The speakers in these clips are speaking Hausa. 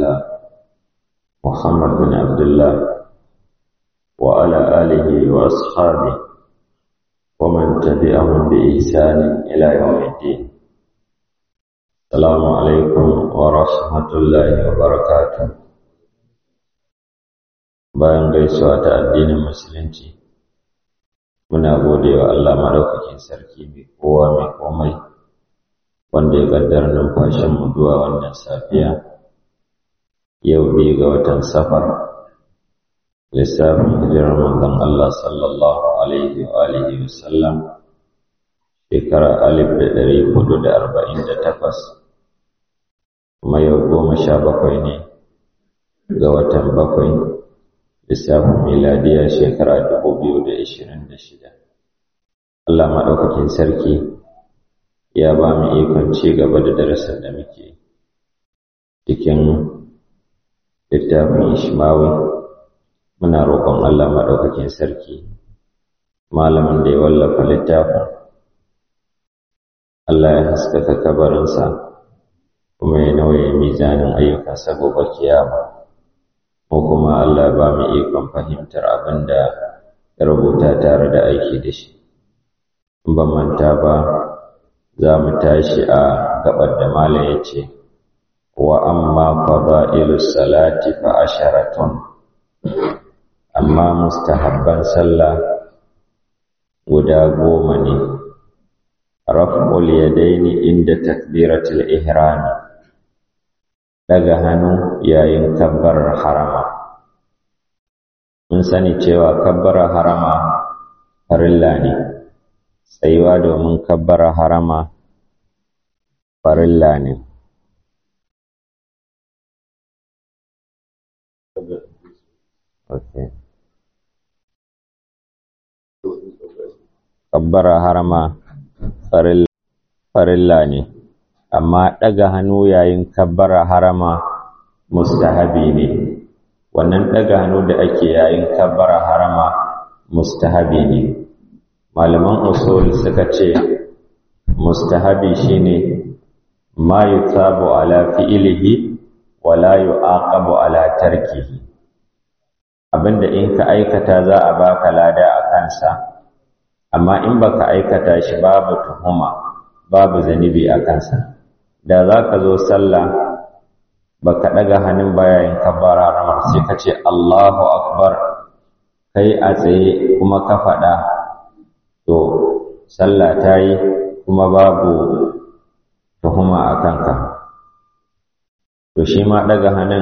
الله محمد بن عبد الله وعلى آله وأصحابه ومن تبعهم بإحسان إلى يوم الدين السلام عليكم ورحمة الله وبركاته bayan gaisuwa ta addinin musulunci muna gode wa Allah madaukakin sarki mai kowa mai komai wanda ya kaddara numfashin mu zuwa wannan safiya yau biyu ga watan safar lissafin hijirar manzon Allah sallallahu alaihi wa alihi wa sallam shekara alif da ɗari hudu da arba'in da takwas kuma yau goma sha bakwai ne ga watan bakwai lissafin miladiya shekara dubu biyu da ashirin da shida Allah maɗaukakin sarki ya ba mu ikon ci gaba da darasin da muke cikin littafin ishmawi muna roƙon Allah maɗaukakin sarki malamin da ya wallafa littafin Allah ya haskaka kabarinsa kuma ya nauye mizanin ayyukansa gobe kiyama mu kuma Allah ba mu ikon fahimtar abin da ya rubuta tare da aiki da shi in ban manta ba za mu tashi a gabar da malam ya ce wa amma fada'ilu salati fa asharatun amma mustahabban sallah guda goma ne raf'ul yadaini inda takbiratul ihrami daga hannu yayin kabbarar harama mun sani cewa kabbarar harama farilla ne tsayuwa domin kabbarar harama farilla ne okay. kabbara harama farilla ne amma ɗaga hannu yayin kabbara harama mustahabi ne wannan ɗaga hannu da ake yayin kabbara harama mustahabi ne malaman usul suka ce mustahabi shine ma yutsabu ala fi'ilihi wa la yu'aqabu ala tarkihi abinda in ka aikata za a baka lada a kansa amma in baka aikata shi babu tuhuma babu zanibi a kansa da za ka zo sallah baka ɗaga hannun bayayin kabbara ramar sai ka ce Allahu akbar kai a tsaye kuma ka faɗa to sallah ta yi kuma babu tuhuma a kanka to shi ma ɗaga hannun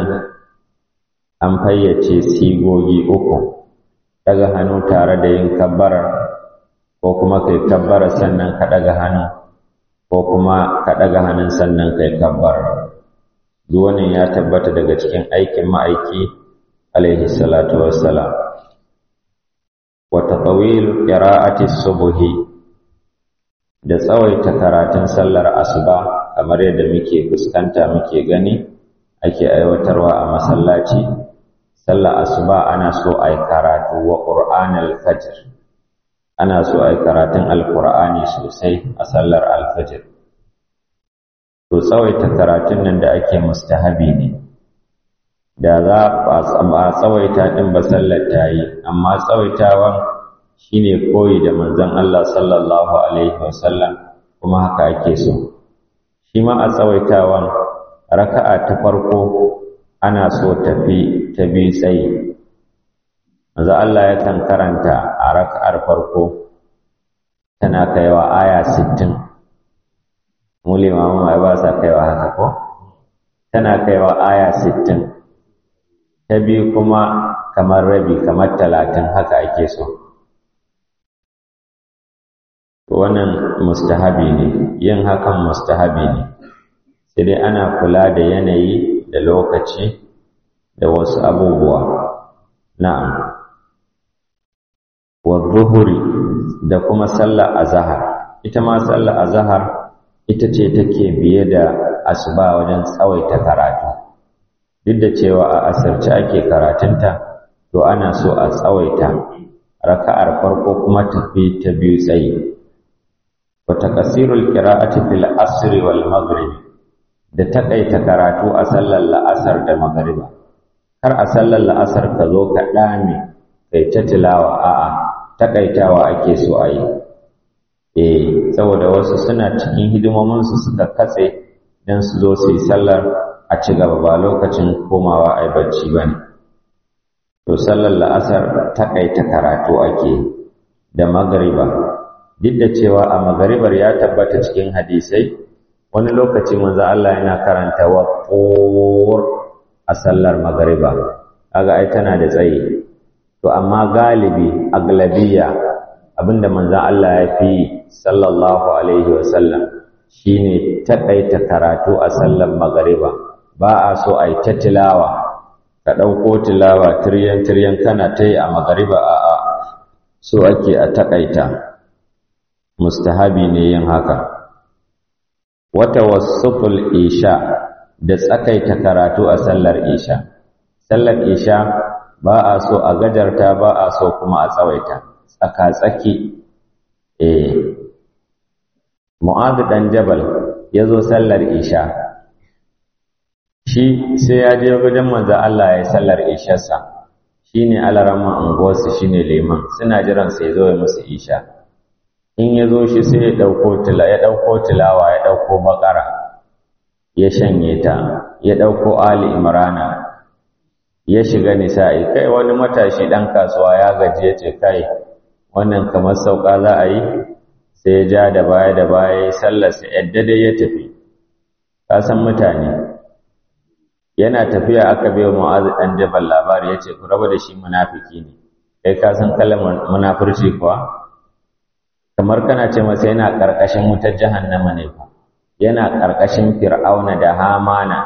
an fayyace sigogi uku ɗaga hannu tare da yin kabbarar ko kuma kai kabbara sannan ka ɗaga hannu ko kuma ka ɗaga hannun sannan kai kabbara duk wannan ya tabbata daga cikin aikin ma'aiki alaihi salatu wassalam wa tatawil qira'ati subhi da tsawaita karatun sallar asuba kamar yadda muke fuskanta muke gani ake aiwatarwa a masallaci sallar asuba ana so a yi karatu wa qur'anal fajr ana so a yi karatun alkur'ani sosai a sallar alfajir to tsawaita karatun nan da ake mustahabi ne da za a tsawaita ɗin ba sallar ta yi amma tsawaitawan shine koyi da manzon Allah sallallahu alaihi wasallam kuma haka ake so shi ma a tsawaitawan raka'a ta farko ana so tafi ta bi tsayi manzo Allah yakan karanta a raka'ar farko tana kaiwa aya 60 mu limamu mai ba sa kaiwa haka ko tana kaiwa aya 60 ta biyu kuma kamar rabi kamar 30 haka ake so wannan mustahabi ne yin hakan mustahabi ne sai dai ana kula da yanayi da lokaci da wasu abubuwa na'am wa zuhuri da kuma sallar azhar ita ma sallar azhar ita ce take biye da asuba wajen tsawaita karatu duk da cewa a asarci ake karatunta to ana so a tsawaita raka'ar farko kuma tafi ta biyu tsayi wa taqsirul qira'ati fil asr wal maghrib da takaita karatu a sallar la'asar da magariba har a sallar la'asar ka zo ka dame kai ta tilawa a'a takaitawa ake so a yi eh saboda wasu suna cikin hidimomin su suka katse dan su zo su yi sallar a ci gaba ba lokacin komawa ai bacci bane to sallar la'asar takaita karatu ake da magariba duk da cewa a magaribar ya tabbata cikin hadisai wani lokaci manzo Allah yana karanta wa a sallar magariba kaga ai tana da tsayi to amma galibi aglabiya abinda manzo Allah ya fi sallallahu alaihi wasallam shine takaita karatu a sallar magariba ba a so ai ta tilawa ka ɗauko tilawa tiryan tiryan kana ta yi a magariba a a so ake a takaita mustahabi ne yin haka wata wasuful isha da tsakaita karatu a sallar isha sallar isha ba a so a gajarta ba a so kuma a tsawaita tsaka-tsaki eh mu'adh dan jabal yazo sallar isha shi sai ya je wajen manzo Allah ya sallar isharsa shine alarama unguwarsu shine liman suna jiran sai zo ya musu isha in ya zo shi sai ya ɗauko tila ya ɗauko tilawa ya ɗauko bakara ya shanye ta ya ɗauko ali imrana ya shiga nisa'i kai wani matashi ɗan kasuwa ya gaji ya ce kai wannan kamar sauka za a yi sai ya ja da baya da baya ya sallarsa yadda dai ya tafi ka san mutane yana tafiya aka bai mu'azu ɗan jabal labari ya ce ku raba da shi munafiki ne kai ka san kalmar munafurci kuwa kamar kana ce masa yana ƙarƙashin wutar jahannama ne fa yana ƙarƙashin fir'auna da hamana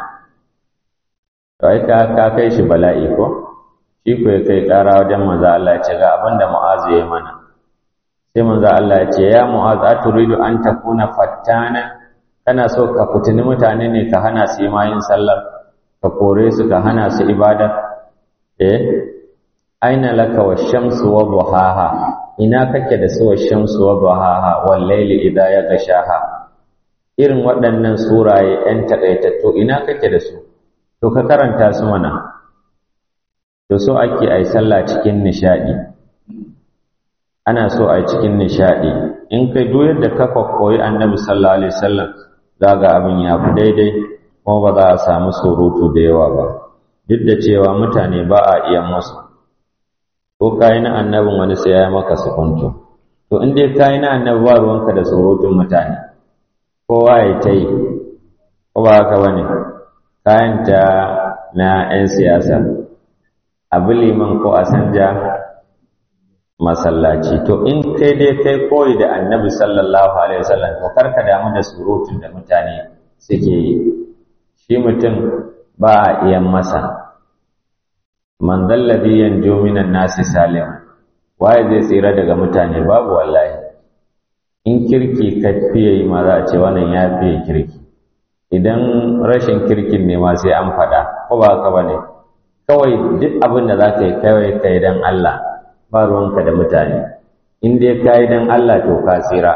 to ai ka ka kai shi bala'i ko shi ko ya kai ƙara wajen manzo Allah ya ce ga abin da mu'azu ya mana sai manzo Allah ya ce ya mu'azu aturidu an takuna fattana kana so ka fitini mutane ne ka hana su ma yin sallar ka kore su ka hana su ibada eh aina laka wa shamsu wa duhaha ina kake da su wa shamsu wa duhaha wal layli idha yaghshaha irin waɗannan suraye ɗan takaitattu ina kake da su to ka karanta su mana to so ake ai sallah cikin nishadi ana so ai cikin nishadi in kai duk yadda ka koyi annabi sallallahu alaihi wasallam zaga abin ya fi daidai kuma ba za a samu surutu da yawa ba duk da cewa mutane ba a iya musu ko kayi na annabin wani sai ya maka sukuntu to in dai kayi na annabi ba ruwanka da surutun mutane kowa ya ta yi ko ba haka bane kayan ta na 'yan siyasa abu liman ko a sanja masallaci to in kai dai kai koyi da annabi sallallahu alaihi wasallam to karka damu da surutun da mutane suke yi shi mutum ba a iya masa man zalladhi yanju minan nasi salim waye zai tsira daga mutane babu wallahi in kirki ka fiye yi ma za a ce wannan ya fiye kirki idan rashin kirkin ne ma sai an faɗa ko ba haka bane kawai duk abin da za ka yi kawai kai dan Allah ba ruwanka da mutane in dai ka yi dan Allah to ka tsira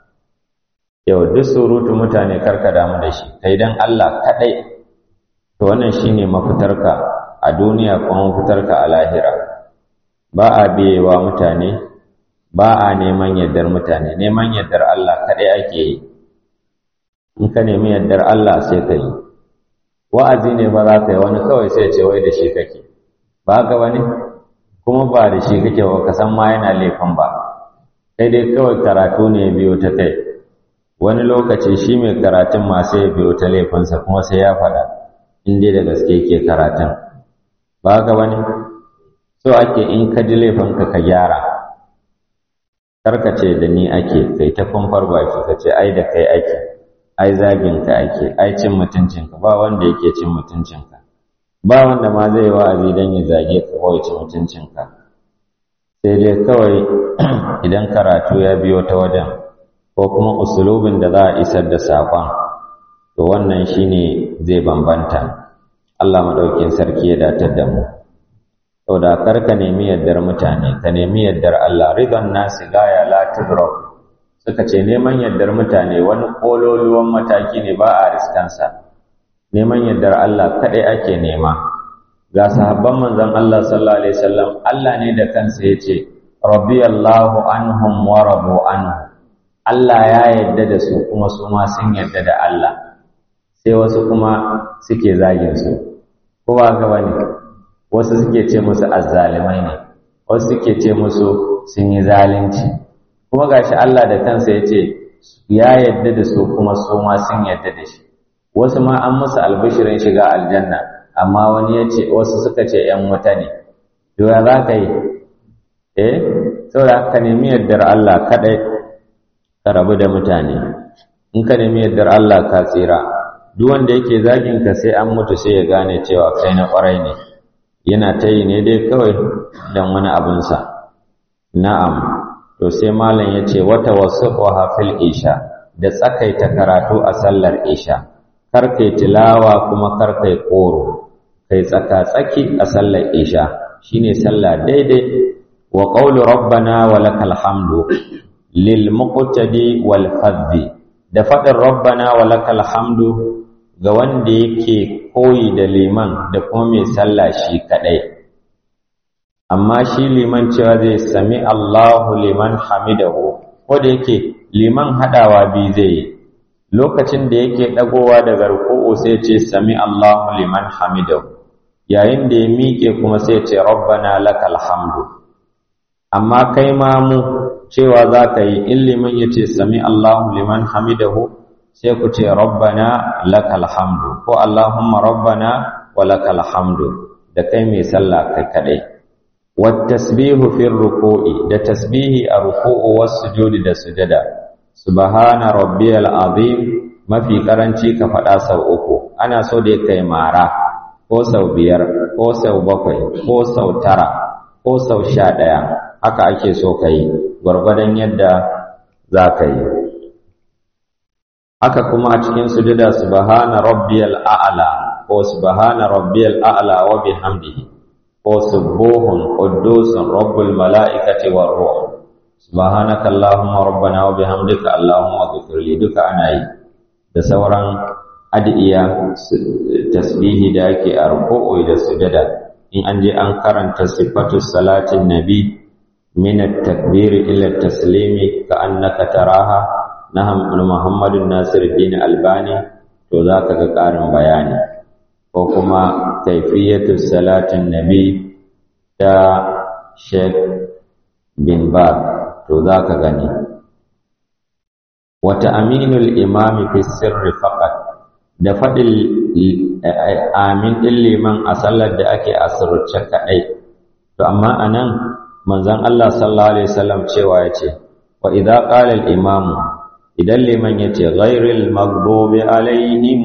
yau duk surutu mutane karka damu da shi kai dan Allah kaɗai to wannan shine mafitarka a duniya kuma mafitarka a lahira ba a biyewa mutane ba a neman yardar mutane neman yardar Allah kaɗai ake yi in ka nemi yardar Allah sai ka yi wa'azi ne ba za ka yi wani kawai sai ce wai da shi kake ba haka wani kuma ba da shi kake ba ka san ma yana laifin ba sai dai kawai karatu ne ya biyo ta kai wani lokaci shi mai karatun ma sai ya biyo ta laifinsa kuma sai ya faɗa in dai da gaske ke karatun ba haka wani so ake in ka ji laifinka ka gyara karka ce da ni ake kai ta kumfar baki ka ce ai da kai ake ai zagin ka ake ai cin mutuncinka ba wanda yake cin mutuncinka ba wanda ma zai wa'azi don ya zage ka ko ya ci mutuncinka sai dai kawai idan karatu ya biyo ta wajen ko kuma usulubin da za a isar da saƙon to wannan shine zai bambanta Allah maɗaukin sarki ya datar da mu saboda kar ka nemi yardar mutane ka nemi yardar Allah ridon nasi gaya la tudrak suka ce neman yardar mutane wani kololuwan mataki ne ba a riskansa neman yardar Allah kadai ake nema ga sahabban manzon Allah sallallahu alaihi wasallam Allah ne da kansa yace radiyallahu anhum wa radu anhu Allah ya yarda da su kuma su ma sun yarda da Allah sai wasu kuma suke zagin su ko ba ga wani wasu suke ce musu azzalimai ne wasu suke ce musu sun yi zalunci kuma gashi Allah da kansa yace ya yarda da su kuma su ma sun yarda da shi wasu ma an musu albishirin shiga aljanna amma wani ya ce wasu suka ce ‘yan wuta ne ya za ka yi eh saboda ka nemi yardar Allah kaɗai ka rabu da mutane in ka nemi yardar Allah ka tsira duk wanda yake zagin ka sai an mutu sai ya gane cewa kai na ƙwarai ne yana ta yi ne dai kawai don wani abinsa na'am to sai malam ya ce wata wasu fil isha da tsakaita karatu a sallar isha kar kai tilawa kuma kar kai koro kai tsaka-tsaki a sallar isha shine sallah daidai wa qawlu rabbana wa lakal hamdu lil muqtadi wal fadhi da fadin rabbana wa lakal hamdu ga wanda yake koyi da liman da kuma mai sallah shi kadai amma shi liman cewa zai sami Allahu liman hamidahu ko da yake liman hadawa bi zai yi lokacin da yake dagowa daga ruku'u sai ce sami Allahu liman hamidahu yayin da ya miƙe kuma sai ce rabbana lakal hamdu amma kai ma mu cewa za ka yi in liman ya ce sami Allahu liman hamidahu sai ku ce rabbana lakal hamdu ko Allahumma rabbana wa lakal hamdu da kai mai sallah kai kadai wat tasbihu fi ruku'i da tasbihi a ruku'u was sujudi da sujada subhana rabbiyal azim mafi karanci ka faɗa sau uku ana so da kai mara ko sau biyar ko sau bakwai ko sau tara ko sau sha ɗaya haka ake so ka yi gwargwadon yadda za ka yi haka kuma a cikin sujada subhana rabbiyal a'la ko subhana rabbiyal a'la wa bihamdihi ko subuhun quddusun rabbul mala'ikati war ruh subhanaka allahumma rabbana wa bihamdika allahumma ighfirli duka ana yi da sauran adiya tasbihi da ake a ruku'u da sujada in an je an karanta sifatu salatin nabi min at-takbir ila at-taslimi ka annaka taraha na Muhammadun Nasiruddin Albani to zaka ga ƙarin bayani ko kuma kaifiyatu salatin nabi ta Sheikh bin Baz to zaka gani wata aminul imami fi sirri faqat da faɗin amin ɗin liman a sallar da ake asirce kaɗai to amma a nan manzon Allah sallallahu alaihi wasallam cewa ya ce wa idza qala al imamu idan liman ya ce ghairil maghdubi alaihim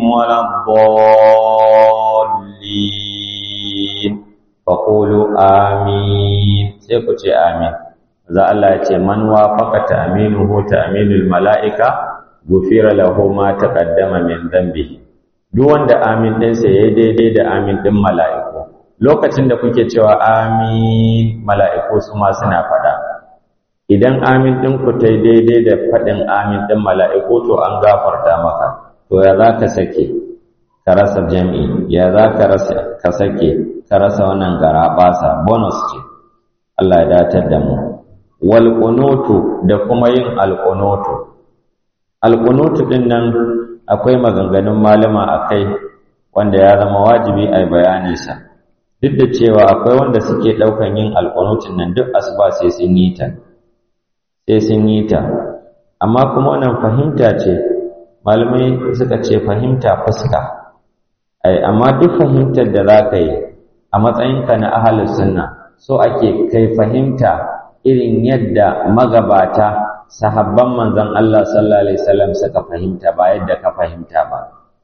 waladdallin faqulu amin sai ku ce amin za Allah ya ce man wafaqata aminuhu ta aminul mala'ika gufira lahu ma taqaddama min dhanbihi duk wanda amin ɗinsa ya yi daidai da amin ɗin mala'iku lokacin da kuke cewa amin mala'iku su ma suna faɗa idan amin ɗinku ta yi daidai da faɗin amin ɗin mala'iku to an gafarta maka to ya za ka sake ka rasa jam'i ya za ka sake ka rasa wannan garaɓasa bonus ce Allah ya datar da mu wal da kuma yin alƙunutu alƙunutu ɗin nan akwai maganganun malama a kai wanda ya zama wajibi a bayaninsa duk da cewa akwai wanda suke ɗaukan yin alƙunutun nan duk asuba sai sun yi ta sai sun yi ta amma kuma wannan fahimta ce malamai suka ce fahimta fuska ai amma duk fahimtar da za ka yi a matsayinka na ahalus sunna so ake kai fahimta irin yadda magabata sahabban manzon Allah sallallahu alaihi wasallam suka fahimta ba yadda ka fahimta ba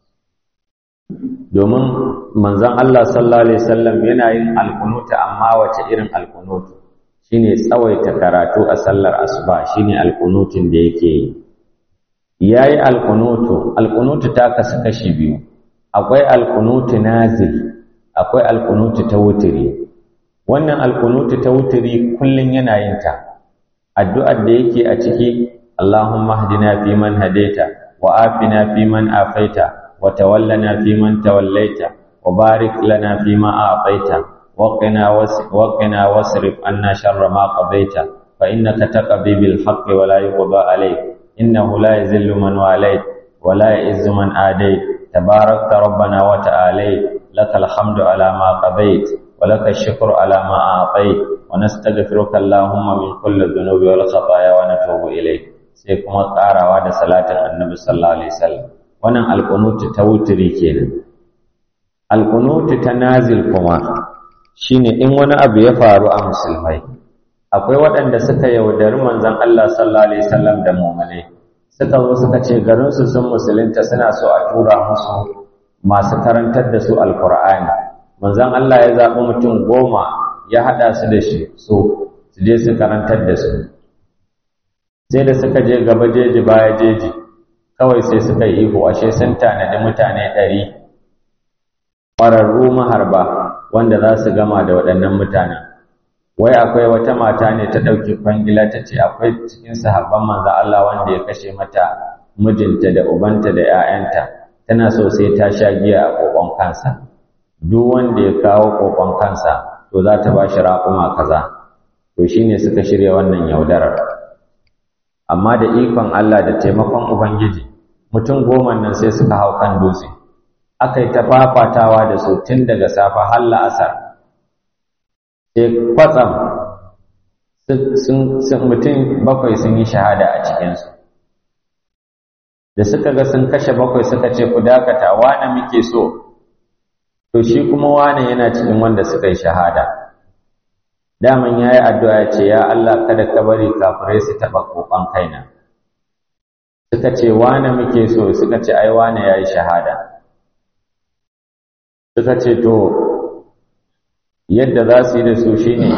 domin manzon Allah sallallahu alaihi wasallam yana yin alkunuta amma wace irin alkunutu shine tsawaita karatu a sallar asuba shine alkunutun da yake yi yayi alkunutu alkunutu ta kasu kashi biyu akwai alkunutu nazil akwai alkunutu ta wutiri wannan alkunutu ta wutiri kullun yana yin ta addu'ar da yake a ciki Allahumma hdina fi man hadaita wa afina fi man afaita وتولنا فيمن توليت وبارك لنا فيما أعطيت وقنا وقنا واصرف عنا شر ما قضيت فإنك تقضي بالحق ولا يقضى عليك إنه لا يذل من واليت ولا يعز من آديت تباركت ربنا وتعاليت لك الحمد على ما قضيت ولك الشكر على ما أعطيت ونستغفرك اللهم من كل الذنوب والخطايا ونتوب إليك sai kuma ƙarawa da salatin annabi sallallahu alaihi wasallam wannan alƙunutu ta wuturi kenan alƙunutu ta nazil kuma shine in wani abu ya faru a musulmai akwai waɗanda suka yaudari manzon Allah sallallahu alaihi wasallam da mu'minai suka zo suka ce garinsu sun musulunta suna so a tura musu masu karantar da su alkur'ani manzon Allah ya zaɓi mutum goma ya haɗa su da shi so su je su karantar da su sai da suka je gaba jeji baya jeji kawai sai suka yi ihu ashe sun tanadi mutane ɗari ƙwararru maharba wanda za su gama da waɗannan mutanen wai akwai wata mata ne ta ɗauki kwangila ta ce akwai cikin sahabban manzo Allah wanda ya kashe mata mijinta da ubanta da 'ya'yanta tana so sai ta sha giya a kokon kansa duk wanda ya kawo kokon kansa to za ta ba shi raƙuma kaza to shine suka shirya wannan yaudarar amma da ikon Allah da taimakon ubangiji mutum goma nan sai suka hau kan dutse aka yi ta fafatawa da su tun daga safa har la'asar sai kwatsam mutum bakwai sun yi shahada a cikinsu da suka ga sun kashe bakwai suka ce ku dakata wane muke so to shi kuma wane yana cikin wanda suka yi shahada daman ya yi addu'a ya ce ya Allah kada ka bari kafirai su taɓa ƙoƙon kaina suka ce wane muke so suka ce ai wane ya yi shahada suka ce to yadda za su yi da su shi ne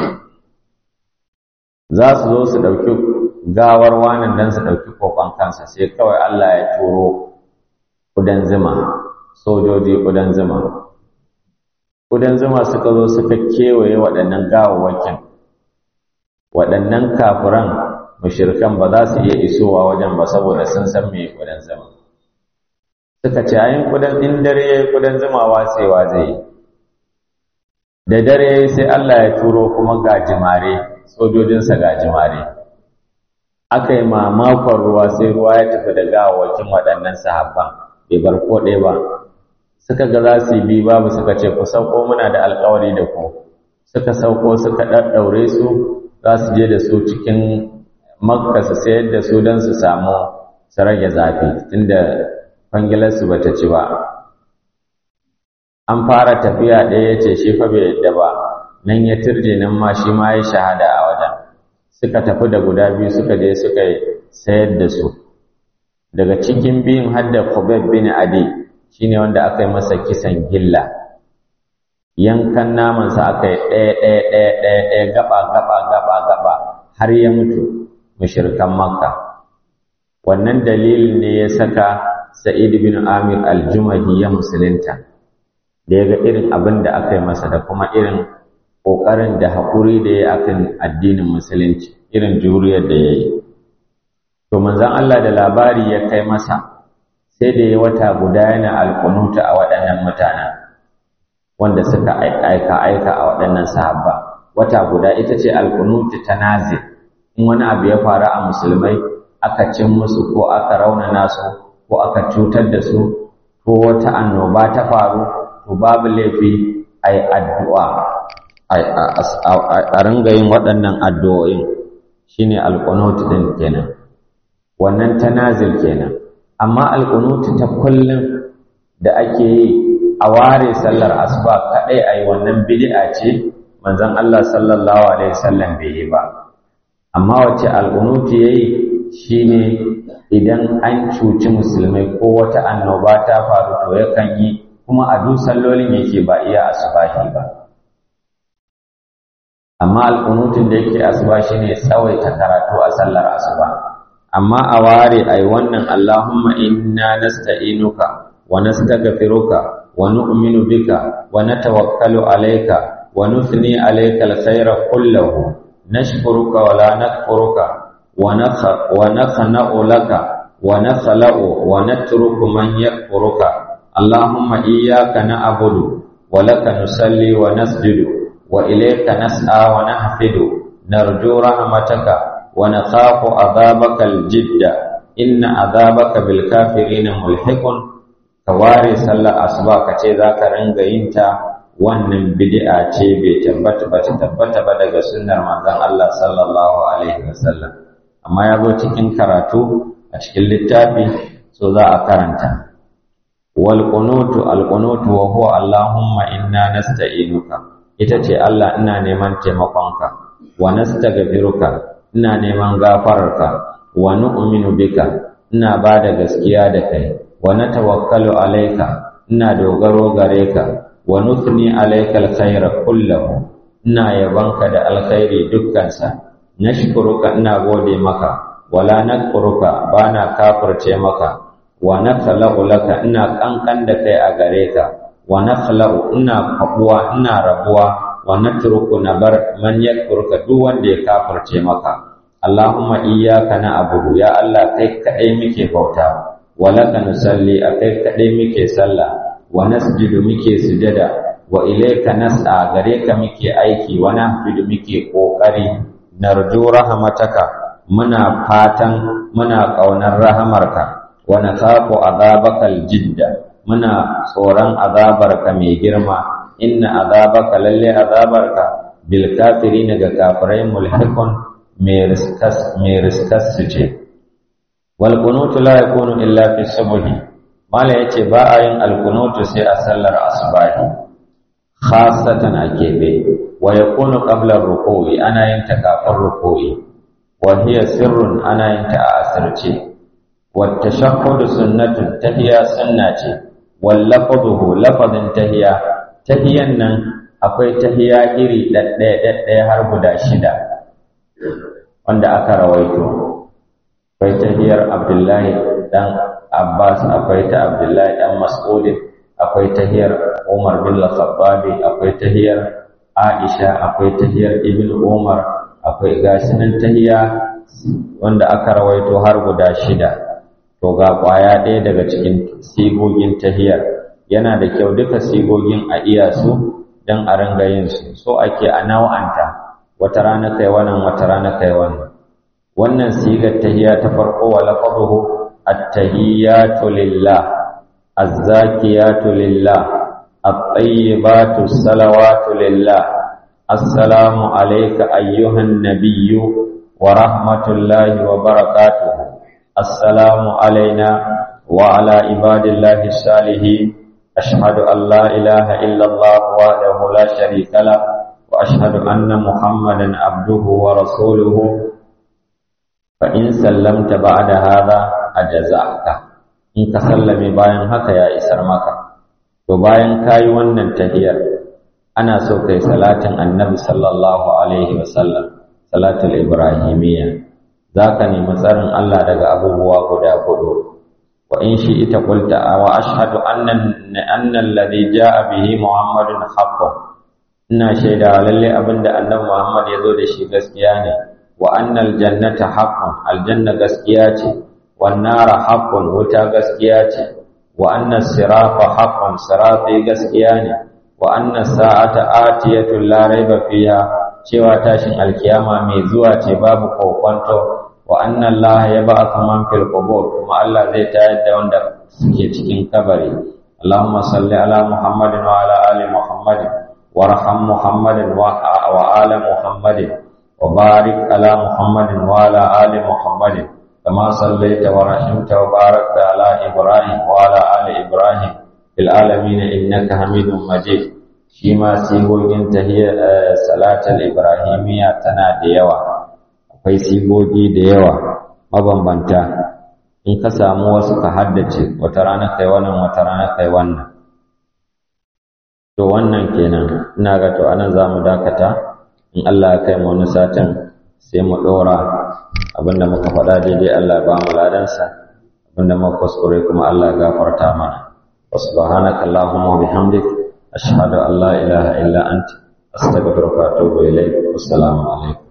za su zo su ɗauki gawar wanan don su ɗauki kokon kansa sai kawai Allah ya turo ƙudan zuma sojoji ƙudan zuma ƙudan zuma suka zo suka kewaye waɗannan gawawwakin waɗannan kafiran mushirkan ba za su iya isowa wajen ba saboda sun san me ƙudan zuma suka ce ayin ƙudan in dare ya yi ƙudan zuma watsewa zai yi da dare sai Allah ya turo kuma gajimare sojojinsa gajimare aka yi mamakon ruwa sai ruwa ya tafi da gawawakin waɗannan sahabban bai bar ko ɗaya ba suka ga za su yi bi babu suka ce ku sauko muna da alkawari da ku suka sauko suka ɗaɗɗaure su za su je da su cikin makka su sayar da su don su samu su rage zafi tunda kwangilarsu ba ta ci ba an fara tafiya ɗaya ya ce shi fa bai yadda ba nan ya turje nan ma shi ma ya shahada a wajen suka tafi da guda biyu suka je suka sayar da su daga cikin biyun har da Khubab bin Adi shine wanda aka yi masa kisan gilla yankan namansa aka yi ɗaya ɗaya ɗaya ɗaya ɗaya gaba gaba gaba gaba har ya mutu mushrikan Makka wannan dalilin ne ya saka Sa'id bin Amir al-Jumahi ya musulunta da ya ga irin abin da aka yi masa da kuma irin ƙoƙarin da haƙuri da ya akan addinin musulunci irin juriyar da ya yi to manzon Allah da labari ya kai masa sai da ya wata guda yana alƙunuta a waɗannan mutanen wanda suka aika aika a waɗannan sahabba wata guda ita ce alƙunuta ta nazir in wani abu ya faru a musulmai aka cin musu ko aka raunana su ko aka cutar da su ko wata annoba ta faru to babu laifi a yi addu'a a ringa yin waɗannan addu'o'in shi ne alƙunutu ɗin kenan wannan ta nazil kenan amma alƙunutu ta kullum da ake yi a ware sallar asuba kaɗai a yi wannan bid'a ce manzon Allah sallallahu alaihi wasallam bai yi ba amma wace alƙunutu ya yi shi ne idan an cuci musulmai ko wata annoba ta faru to yakan yi kuma a duk sallolin yake ba iya asubahi ba amma alƙunutun da yake asuba shine tsawaita karatu a sallar asuba amma a ware ai wannan Allahumma inna nasta'inuka wa nastaghfiruka wa nu'minu bika wa natawakkalu alayka wa nuthni alayka alkhayra kullahu nashkuruka wa la nakfuruka wa nakha wa nakhna'u laka wa nakhla'u wa natruku man yakfuruka Allahumma iyyaka na'budu wa laka nusalli wa nasjudu wa ilayka nas'a wa nahfidu narju rahmataka wa nakhafu adhabaka al-jidda inna adhabaka bil kafirina mulhiqun kaware sallar asuba kace zaka ringa yin ta wannan bid'a ce bai tabbata ba tabbata ba daga sunnar manzon Allah sallallahu alaihi wasallam amma ya zo cikin karatu a cikin littafi so za a karanta wal qunutu al qunutu wa huwa allahumma inna nasta'inuka ita ce Allah ina neman taimakonka wa nastaghfiruka ina neman gafararka wa nu'minu bika ina bada gaskiya da kai wa natawakkalu alayka ina dogaro gare ka wa nuthni alayka alkhayra kullahu ina yabanka da alkhairi dukkansa nashkuruka ina gode maka wala nakfuruka bana kafirce maka wa nakhlaqu laka ina kankan da kai a gare ka wa nakhlaqu ina kabuwa ina rabuwa wa natruku nabar man yakfuruka duk wanda ya kafirce maka Allahumma iyyaka na'budu ya Allah kai kadai muke bauta wa laka nusalli akai kadai muke sallah wa nasjudu muke sujada wa ilayka nas'a gare ka muke aiki wa nahfidu muke kokari narju rahmataka muna fatan muna ƙaunar rahamarka wa nakhafu azabakal jidda muna tsoron azabarka mai girma inna azabaka lalle azabarka bil kafirin ga kafirai mulhiqun mai riskas mai riskas ce wal qunutu la yakunu illa fi subhi mala yace ba a yin al qunutu sai a sallar asbahi khassatan a kebe wa yakunu qabla ruku'i ana yin ta kafin ruku'i وهي سر أنا أنت أسرتي والتشهد سنة تهيا سنة واللفظه لفظ تهيا تهيا نن akwai tahiya iri ɗaɗɗaya har guda shida wanda aka rawaito akwai tahiyar abdullahi ɗan abbas akwai ta abdullahi ɗan mas'udin akwai tahiyar umar bin khattabi akwai tahiyar aisha akwai tahiyar ibn umar akwai gashi nan tahiya wanda aka rawaito har guda shida to ga ƙwaya ɗaya daga cikin sigogin tahiyar yana da kyau duka sigogin a iya su don a ringa yin su so ake a nawa'anta wata rana kai wannan wata rana kai wannan wannan sigar tahiya ta farko wa lafazuhu at-tahiyatu lillah az-zakiyatu lillah at-tayyibatu salawatu lillah السلام عليك أيها النبي ورحمة الله وبركاته السلام علينا وعلى عباد الله الصالحين أشهد أن لا إله إلا الله وحده لا شريك له وأشهد أن محمدا عبده ورسوله فإن سلمت بعد هذا أجزأك إن تسلم باين هكا يا إسرمك وباين كاي ونن تهيئ ana so kai salatin annabi sallallahu alaihi wasallam salatul ibrahimiyya zaka nemi tsarin Allah daga abubuwa guda hudu wa in shi ita qulta wa ashhadu anna anna alladhi jaa bihi muhammadun haqqun ina shaida lalle abinda annabi muhammad ya zo da shi gaskiya ne wa annal jannata haqqun aljanna gaskiya ce wan nara haqqun wuta gaskiya ce wa anna sirata haqqun sirati gaskiya ne wa anna sa'ata atiyatun la raiba fiha cewa tashin alkiyama mai zuwa ce babu kokwanto wa anna Allah ya ba'atha man fil qubur kuma Allah zai tayar da wanda suke cikin kabari Allahumma salli ala Muhammadin wa ala ali Muhammadin warham Muhammadin wa ala Muhammadin wa barik ala Muhammadin wa ala ali Muhammadin kama sallaita wa rahimta wa barakta ala Ibrahim wa ala ali Ibrahim fil alamin innaka Hamidum Majid shi ma sigogin tahiyar salatul ibrahimiyya tana da yawa akwai sigogi da yawa mabambanta in ka samu wasu ka haddace wata rana kai wannan wata rana kai wannan to wannan kenan ina ga to anan zamu dakata in Allah ya kai mu wani satin sai mu dora abinda muka faɗa daidai Allah ya ba mu ladansa abinda muka kuskure kuma Allah ya gafarta mana wa subhanaka allahumma wa bihamdik ashhadu an la ilaha illa anta astaghfiruka wa atubu ilayk assalamu alaikum